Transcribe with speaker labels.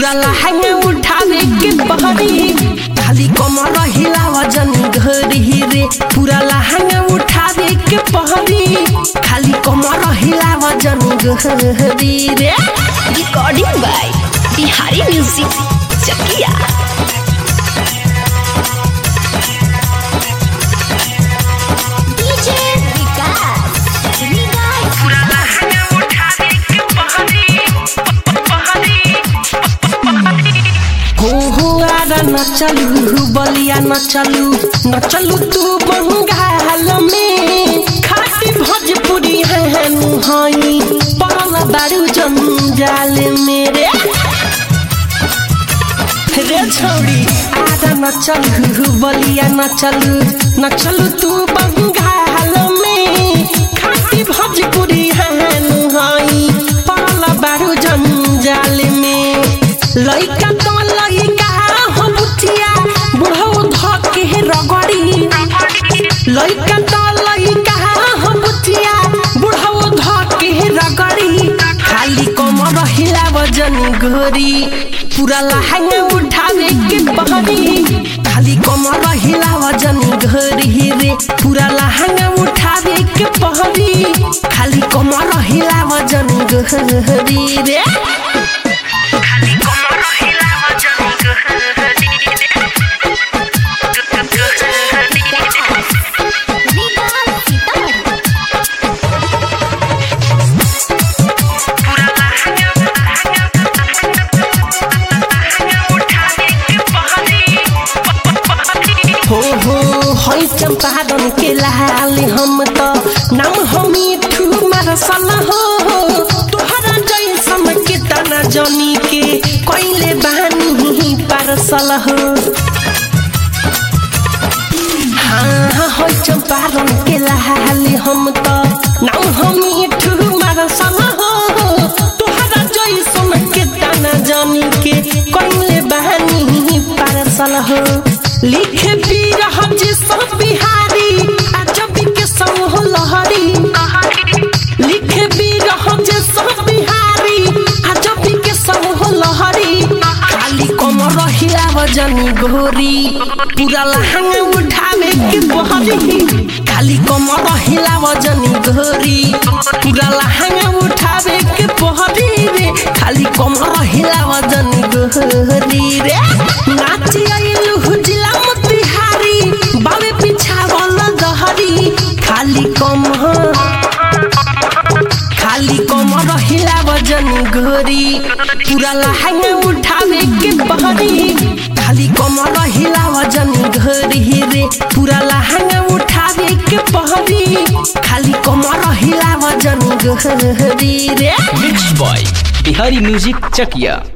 Speaker 1: पूरा लहंगा उठावे के बहरी खाली कमर हिला वजन घरी रे पूरा लहंगा उठावे के बहरी खाली कमर हिला वजन घरी रे
Speaker 2: recording by Bihari music Chakiya DJ Vikas
Speaker 1: पूरा लहंगा उठावे के बहरी हो हो आरा न चलू बलिया न चलू न चलू तू बंगाल में खाटी भोजपुरी है नुहाई पड़ल बारू जंजाल मेरे रे छौरी आरा न चलू बलिया न चलू न चलू तू बंगाल में खाटी भोजपुरी है नुहाई पड़ल बारू जंजाल में लइका तो लइका हो बुचिया बुढ़ऊ धके रगड़ी लइका तो लइका हो बुचिया बुढ़ऊ धके रगड़ी खाली कमर हिला वजन घोरी पूरा लहंगा उठावे के बहरी खाली कमर हिला वजन घोरी रे पूरा लहंगा उठावे के बहरी खाली कमर हिला वजन घोरी रे हो हो हई चंपारण के लाल हम तो नाम हमी ठू मरसल हो तोहरा जैसन के तना जनी के कोइले बानी पारसल हो हाँ हई चंपारण के लाल हम तो नाम हमी ठू मरसल हो तोहरा जैसन के तना जनी के कोइले बानी पारसल हो लिखे पी रहा जी सब बिहारी अजब के संग हो लहरी लिखे पी रहा जी सब बिहारी अजब के संग हो लहरी खाली कमर हिला वजनी गोरी पूरा लहंगा उठावे के बहरी खाली कमर हिला वजनी गोरी पूरा लहंगा उठावे के बहरी रे खाली कमर हिला वजनी गोरी रे नाची आइलु हुजिला मोतिहारी बावे पीछा वाला दहरी खाली कमर खाली कमर हिला वजन घोरी पूरा लहंगा उठावे के बहरी खाली कमर हिला वजन घोरी रे पूरा लहंगा उठावे के बहरी खाली कमर हिला वजन घोरी रे
Speaker 3: mix by Bihari music Chakiya